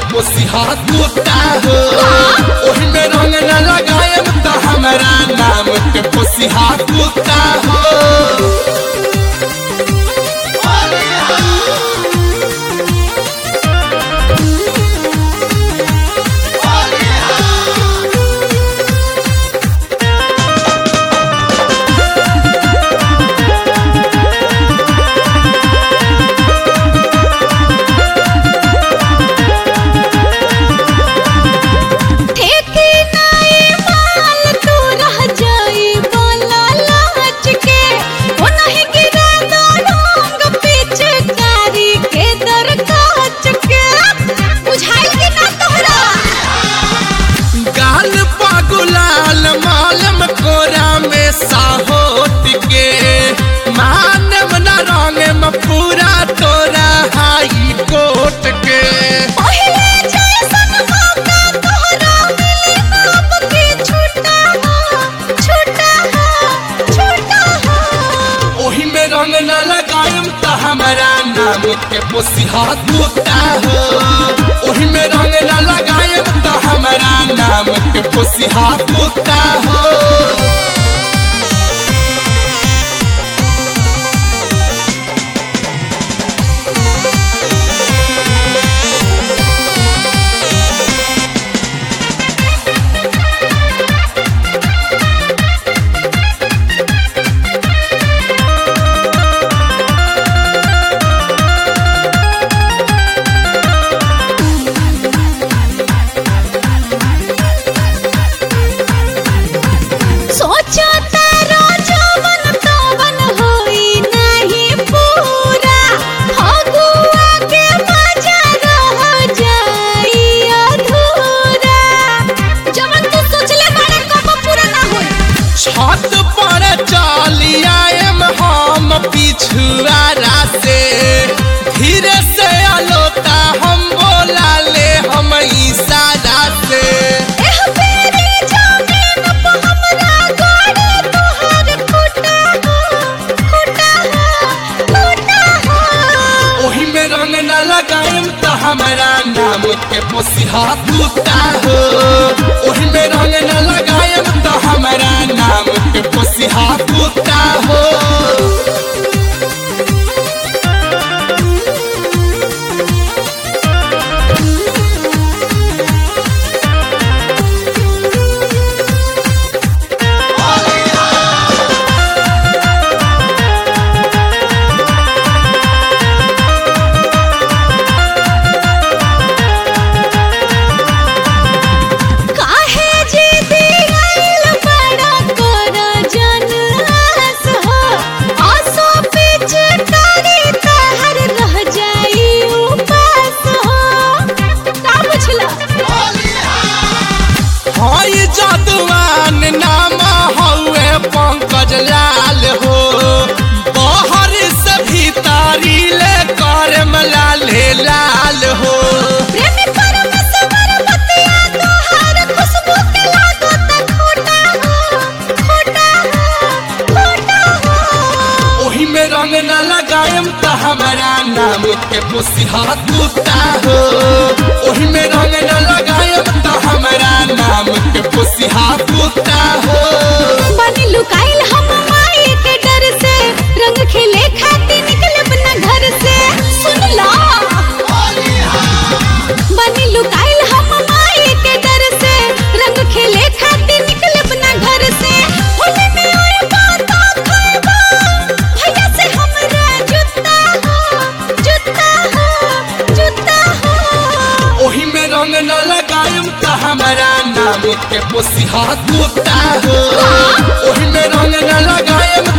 पोसिहा कुत्ता हो ओही में रंग न लगाएम त हमरा नाम के पोसिहा कुत्ता हो ठेके नाई माल तू रह जाई बोला लाच के ओ नहीं गिरा दो रंग पिचकारी के दर काच के बुझाई कि ना तोहरा गाल पगुलाल मालम कोरा में साहोत के मानव न रंग में पूरा तोरा हाई कोट के पहिले जैसन मौका तोहरा मिली नाप के छूटा हो छूटा हो छूटा हो ओही में रंग न लगाएम त हमारा नाम के पोसिहा कुत्ता हो ओही में रंग न लगाएम त हमारा नाम के पोसिहा कुत्ता हो सोचा तारा जवन तवन होई नहीं पूरा फगुआ के मजा रह जाई अधूरा जवन तू सोचले बारे कब पूरा ना होई छत पर चलियाएम हम पिछुआरा से धीरे से अलोता हम बोला ले हम इशारा से एह बेरी जमीन पे हमरा गाड़ी तोहर खुटा हो खुटा हो खुटा हो ओही में रंग न लगाएम त हमारा नाम के पोसिहा कुत्ता हो ओही में रंग न लगाएम त हमारा नाम के पोसिहा कुत्ता हो काहे जी दियल बड़ा कोरा जनहास हो आसो पिच तारी तहर रह जाई उपास हो का बुझला हई जदवान नाम हौए पंकज लाल हो बहर से भीतारी ले कर लाले लाल हो प्रेमी परमेश्वर बतिया तोहर खुशबू के लागत खोटा हो खोटा हो खोटा हो ओही में रंग न लगाएम त हमारा नाम के पोसिहा कुत्ता हो ओही में रंग न लगाएम त हमारा नाम के पोसिहा कुत्ता हो बनी लुकाइल हम माई के डर से रंग खिले खाती निकले अपना घर से सुन ला बनी लुकाइल हम माई के डर से रंग खिले खाती निकले अपना घर से होली में आए बात खाएबा भैया से हमरा जुत्ता हो जुत्ता हो जुत्ता हो ओही में रंग न लगाएम त हमारा नाम के पोसिहा कुत्ता हो ओही में रंग न लगाएम